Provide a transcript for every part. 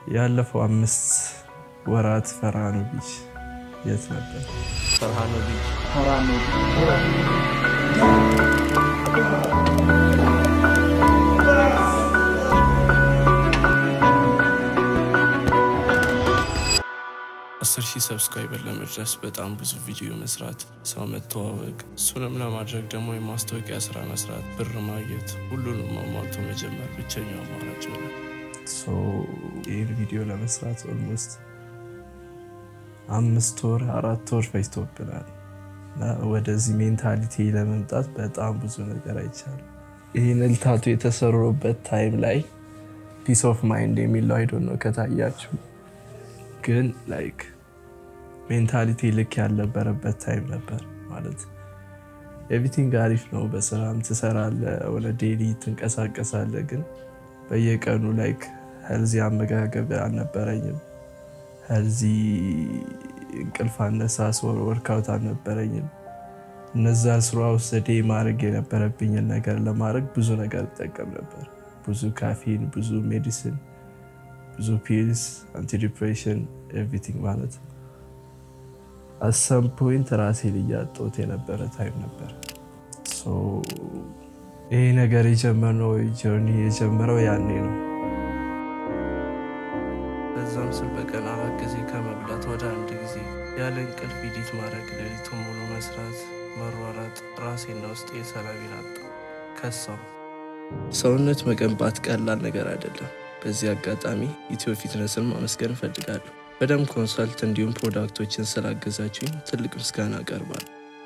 ያለፈው አምስት ወራት ፈርሃኖ ቢች የት ነበር? ፈርሃኖ ቢች አስር ሺህ ሰብስክራይበር ለመድረስ በጣም ብዙ ቪዲዮ መስራት፣ ሰው መተዋወቅ፣ እሱንም ለማድረግ ደግሞ የማስታወቂያ ስራ መስራት፣ ብር ማግኘት፣ ሁሉንም አሟልቶ መጀመር ብቸኛው አማራጭ ነው። ሶ ይህን ቪዲዮ ለመስራት ኦልሞስት አምስት ወር አራት ወር ፈጅቶብናል እና ወደዚህ ሜንታሊቲ ለመምጣት በጣም ብዙ ነገር አይቻልም። ይህን ልታቱ የተሰሩበት ታይም ላይ ፒስ ኦፍ ማይንድ የሚለው አይዶ ነው ከታያችሁ ግን ላይክ ሜንታሊቲ ልክ ያልነበረበት ታይም ነበር። ማለት ኤቭሪቲንግ አሪፍ ነው፣ በስራም ትሰራለ፣ ወደ ዴሊ ትንቀሳቀሳለ። ግን በየቀኑ ላይክ ሄልዚ አመጋገብ አልነበረኝም። ሄልዚ እንቅልፍ አነሳስ ወርካውት አልነበረኝም። እነዛ ስራ ውስጥ ዴ ማድረግ የነበረብኝን ነገር ለማድረግ ብዙ ነገር እጠቀም ነበር። ብዙ ካፊን፣ ብዙ ሜዲሲን ብዙ ፒልስ አንቲዲፕሬሽን ኤቭሪቲንግ ማለት አሰም ፖይንት ራሴን እያጣሁት የነበረ ታይም ነበር። ይሄ ነገር የጀመርነው ጆርኒ የጀመረው ያኔ ነው። በዛም ስል በቀን አራት ጊዜ ከመብላት ወደ አንድ ጊዜ ያለ እንቅልፍ ኢዲት ማድረግ፣ ሌሊቱ ሙሉ መስራት፣ መሯራጥ ራሴና ውስጥ የሰላሜን አጣ ከሳው። ሰውነት መገንባት ቀላል ነገር አይደለም። በዚህ አጋጣሚ ኢትዮ ፊትነስን ማመስገን እፈልጋለሁ። በደም ኮንሰልት እንዲሁም ፕሮዳክቶችን ስላገዛችሁኝ ትልቅ ምስጋና አቀርባለሁ።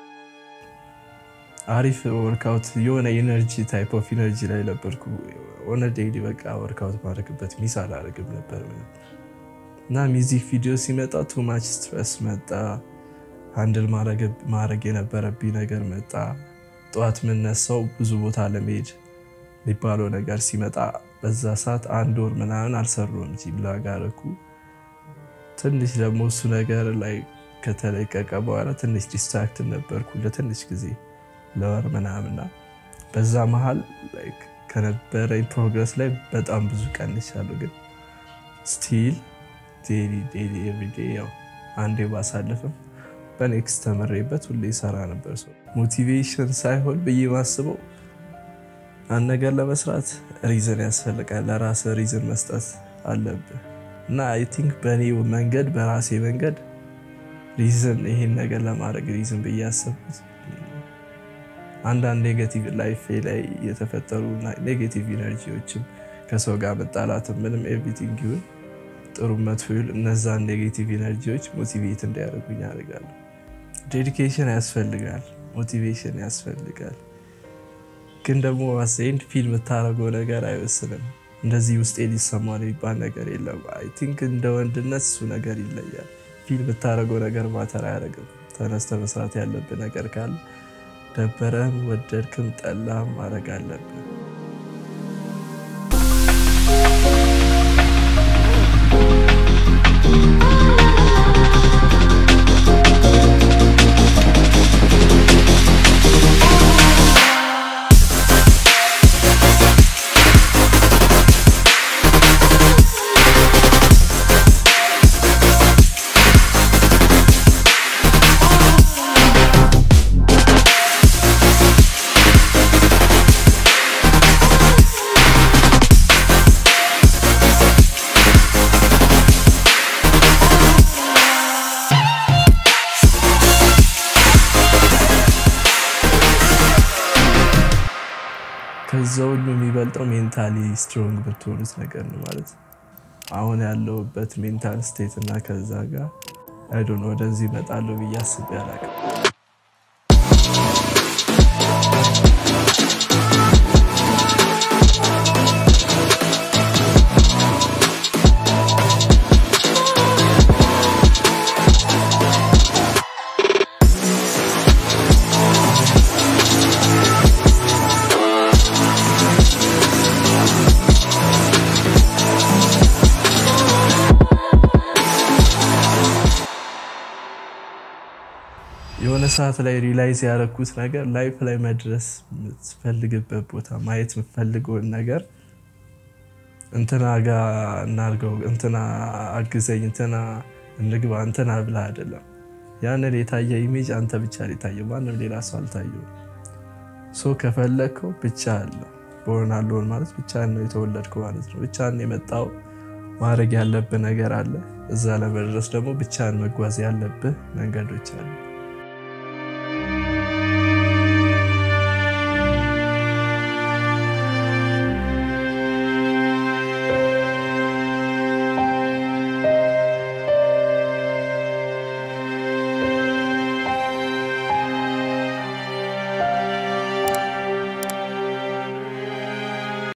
አሪፍ ወርካውት የሆነ ኢነርጂ ታይፕ ኦፍ ኢነርጂ ላይ ነበርኩ። ሆነ ዴይሊ በቃ ወርካውት ማድረግበት ሚስ አላደርግም ነበር እና ሚዚክ ቪዲዮ ሲመጣ ቱማች ስትረስ መጣ። ሃንድል ማድረግ የነበረብኝ ነገር መጣ። ጠዋት የምነሳው ብዙ ቦታ ለመሄድ የሚባለው ነገር ሲመጣ በዛ ሰዓት አንድ ወር ምናምን አልሰሩም ጂም ላጋረኩ ትንሽ ደግሞ እሱ ነገር ላይ ከተለቀቀ በኋላ ትንሽ ዲስትራክት ነበርኩ ለትንሽ ጊዜ ለወር ምናምና በዛ መሀል ከነበረኝ ፕሮግረስ ላይ በጣም ብዙ ቀንሻለሁ። ግን ስቲል ዴሊ ዴሊ ኤቭሪዴ ያው አንዴ ባሳልፍም በኔክስት ተመሬበት ሁሌ ይሰራ ነበር። ሰው ሞቲቬሽን ሳይሆን ብዬ ማስበው አንድ ነገር ለመስራት ሪዝን ያስፈልጋል። ለራስ ሪዝን መስጠት አለብህ እና አይ ቲንክ በእኔ መንገድ በራሴ መንገድ ሪዝን ይሄን ነገር ለማድረግ ሪዝን ብዬ ያሰብኩት አንዳንድ ኔጌቲቭ ላይፌ ላይ የተፈጠሩ ኔጌቲቭ ኢነርጂዎችም ከሰው ጋር መጣላትም ምንም ኤቭሪቲንግ ይሁን ጥሩ መጥፎ ይሁን እነዛን ኔጌቲቭ ኢነርጂዎች ሞቲቬት እንዲያደርጉኝ ያደርጋሉ። ዴዲኬሽን ያስፈልጋል፣ ሞቲቬሽን ያስፈልጋል። ግን ደግሞ ዋሴንድ ፊልም የምታደርገው ነገር አይወስንም። እንደዚህ ውስጤ ሊሰማ የሚባል ነገር የለም። አይ ቲንክ እንደ ወንድነት እሱ ነገር ይለያል። ፊልም የምታደርገው ነገር ማተር አያደርግም። ተነስተ መስራት ያለብህ ነገር ካለ ደበረህም ወደድክም ጠላህም ማድረግ አለብህ። ከዛ ሁሉ የሚበልጠው ሜንታሊ ስትሮንግ ብትሆኑት ነገር ነው ማለት አሁን ያለውበት ሜንታል ስቴት እና ከዛ ጋር አይዶን ወደዚህ እመጣለሁ ብዬ አስቤ አላውቅም። የሆነ ሰዓት ላይ ሪላይዝ ያደረኩት ነገር ላይፍ ላይ መድረስ የምትፈልግበት ቦታ ማየት የምትፈልገውን ነገር እንትና ጋ እናርገው፣ እንትና አግዘኝ፣ እንትና እንግባ፣ እንትና ብላ አይደለም። ያንን የታየ ኢሜጅ አንተ ብቻ የታየው ማንም ሌላ ሰው አልታየው። ሶ ከፈለግከው ብቻ አለ በሆን አለሆን ማለት ብቻ ነው የተወለድከው ማለት ነው። ብቻን የመጣው ማድረግ ያለብህ ነገር አለ። እዛ ለመድረስ ደግሞ ብቻን መጓዝ ያለብህ መንገዶች አሉ።